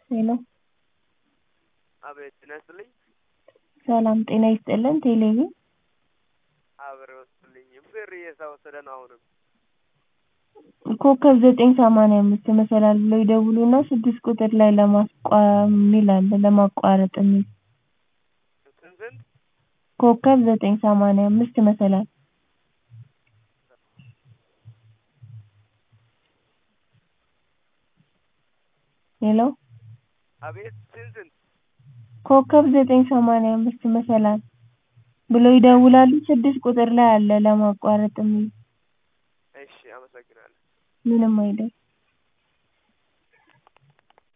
ሄሎ አቤት ጤና ይስጥልኝ። ሰላም ጤና ይስጥልን ቴሌቪዥን አብረው ይስጥልኝ። ብር እየተወሰደ ነው አሁንም። ኮከብ ዘጠኝ ሰማንያ አምስት መሰላል ብለው ይደውሉና ስድስት ቁጥር ላይ ለማስቋ የሚል አለ ለማቋረጥ የሚል ስንት ስንት? ኮከብ ዘጠኝ ሰማንያ አምስት መሰላል ሄሎ አቤት ስንት ስንት? ኮከብ ዘጠኝ ሰማንያ አምስት መሰላል ብለው ይደውላሉ ስድስት ቁጥር ላይ አለ ለማቋረጥ የሚል እሺ አመሰግናለሁ። ምንም አይደል